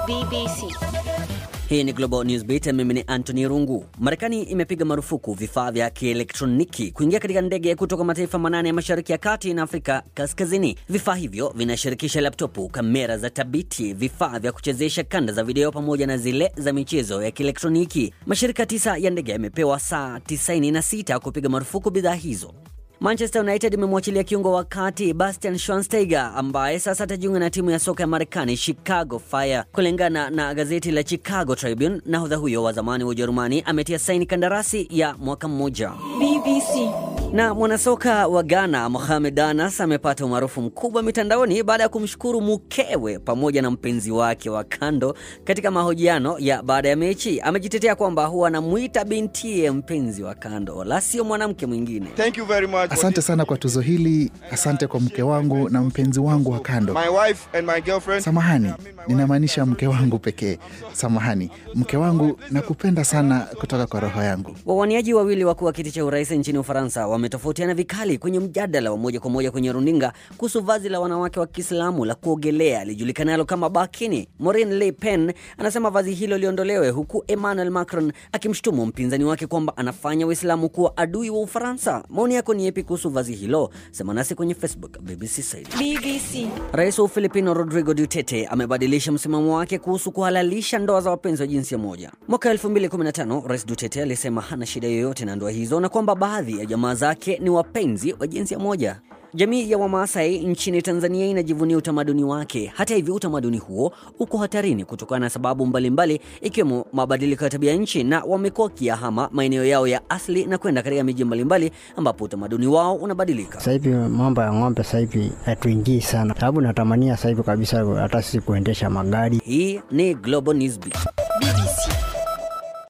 BBC. Hii ni Global News Beat, mimi ni Anthony Rungu. Marekani imepiga marufuku vifaa vya kielektroniki kuingia katika ndege kutoka mataifa manane ya Mashariki ya Kati na Afrika Kaskazini. Vifaa hivyo vinashirikisha laptopu, kamera za tabiti, vifaa vya kuchezesha kanda za video pamoja na zile za michezo ya kielektroniki. Mashirika tisa ya ndege yamepewa saa 96 kupiga marufuku bidhaa hizo. Manchester United imemwachilia kiungo wa kati Bastian Schweinsteiger ambaye sasa atajiunga na timu ya soka ya Marekani Chicago Fire. Kulingana na gazeti la Chicago Tribune, nahodha huyo wa zamani wa Ujerumani ametia saini kandarasi ya mwaka mmoja. BBC. Na mwanasoka wa Ghana Mohamed Anas amepata umaarufu mkubwa mitandaoni baada ya kumshukuru mkewe pamoja na mpenzi wake wa kando katika mahojiano ya baada ya mechi. Amejitetea kwamba huwa anamwita bintiye mpenzi wa kando, la sio mwanamke mwingine. Thank you very much. Asante sana kwa tuzo hili. Asante kwa mke wangu na mpenzi wangu wa kando. My wife and my girlfriend. Samahani, ninamaanisha mke wangu pekee. Samahani, mke wangu, nakupenda sana kutoka kwa roho yangu. Wawaniaji wawili wakuu wa kiti cha urais nchini Ufaransa wametofautiana vikali kwenye mjadala wa moja kwa moja kwenye runinga kuhusu vazi la wanawake wa Kiislamu la kuogelea lijulikanalo kama bakini. Marine Le Pen anasema vazi hilo liondolewe, huku Emmanuel Macron akimshutumu mpinzani wake kwamba anafanya Uislamu kuwa adui wa Ufaransa. Maoni yako ni yepi kuhusu vazi hilo? Sema nasi kwenye Facebook BBC Swahili. BBC. Rais wa Ufilipino Rodrigo Duterte amebadilisha msimamo wake kuhusu kuhalalisha ndoa za wapenzi wa jinsia moja. Mwaka 2015 Rais Duterte alisema hana shida yoyote na ndoa hizo na kwamba baadhi ya jamaa zake ni wapenzi wa jinsia moja. Jamii ya Wamaasai nchini Tanzania inajivunia utamaduni wake. Hata hivyo, utamaduni huo uko hatarini kutokana na sababu mbalimbali, ikiwemo mabadiliko ya tabia nchi, na wamekuwa wakiyahama maeneo yao ya asili na kwenda katika miji mbalimbali ambapo utamaduni wao unabadilika. Sasa hivi mambo ya ng'ombe sasa hivi hatuingii sana, sababu natamania sasa hivi kabisa hata sisi kuendesha magari. Hii ni Global Newsbeat. BBC.